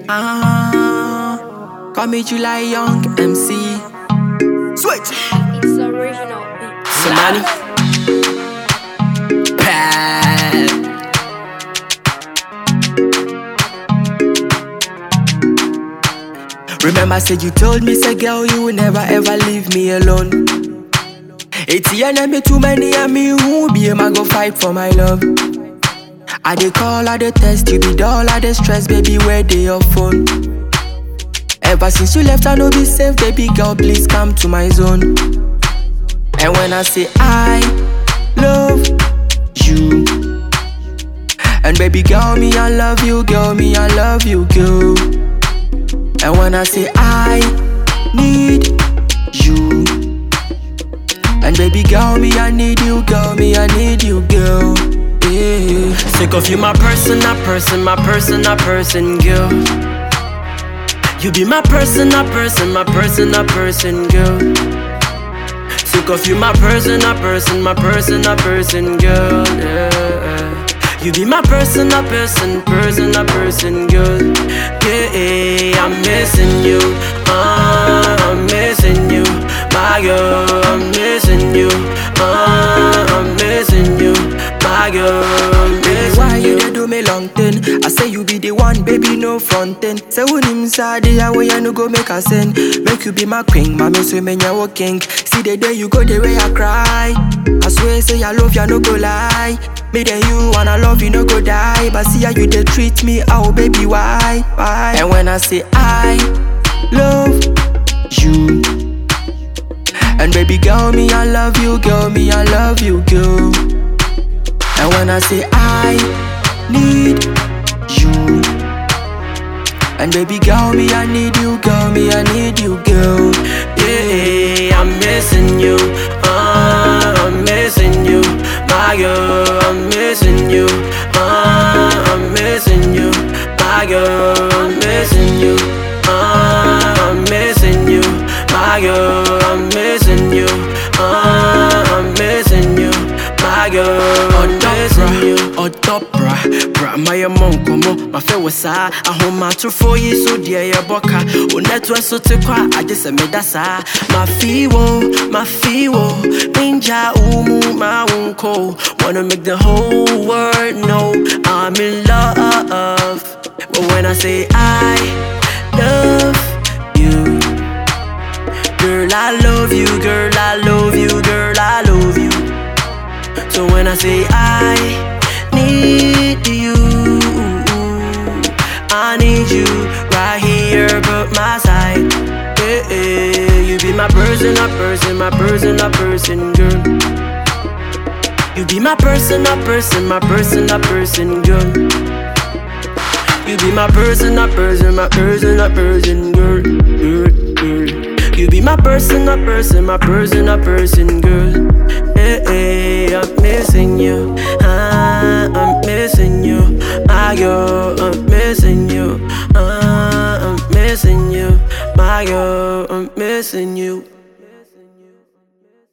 Ah, call me July Young MC. Switch. It's original beat. Samani. Pad. Remember, I said you told me, say girl, you will never ever leave me alone. It's the enemy too many and me who be him, I go fight for my love. I dey call, I dey test, you be dull, I dey stress, baby, where dey your phone? Ever since you left, I know be safe, baby girl, please come to my zone. And when I say I love you, and baby girl, me I love you, girl, me I love you, girl. And when I say I need you, and baby girl, me I need you, girl, me I need you, girl. Yeah. Sick of you, my person, my person, my person, my person, girl. You be my person, my person, my person, my person, girl. Sick of you, my person, my person, my person, my person, girl. Yeah. You be my person, my person, person, my person, girl. Yeah, I'm missing you. Uh, I'm missing you, my girl. I'm missing you. Uh, I'm missing you, my girl. I'm missing Why you dey do me long thing? I say you be the one, baby, no frontin'. Say when him sad, the way I no go make a sin. Make you be my queen, mommy, so me your king. See the day you go, the way I cry. I swear, say I love you, I no go lie. Me then you and I love you, no go die. But see how you dey treat me, oh baby, why, why? And when I say I love you, and baby girl, me I love you, girl, me I love you, girl. And when I say I need you, and baby girl, me I need you, girl, me I need you, girl. Yeah, I'm missing you, uh, I'm missing you, my girl, I'm missing you, uh, I'm missing you, my girl, I'm missing you, uh, I'm missing you, my girl, I'm missing you, uh, I'm missing you, my girl, I'm missing you. Ɔdɔ bra, bra ma yɛ mɔ nkɔmmɔ ma fɛ wɔ saa ahomatorofoɔ yi so deɛ yɛbɔ ka wo network so te kɔ a agye sɛ meda saa mafi wo mafi wo menja wo mu ma wo nkɔ wanna make the whole world know I'm in love but when I say I love you Girl, I love you, girl, I love you, girl, I love you. So when I say I need you, I need you right here by my side. Yeah, yeah. You be my person, a person, my person, a person, girl. You be my person, a person, my person, a person, girl. You be my person, a person, my person, a person, girl. girl, girl. You be my person, a person, my person, a person, girl. Hey, hey, I'm missing you.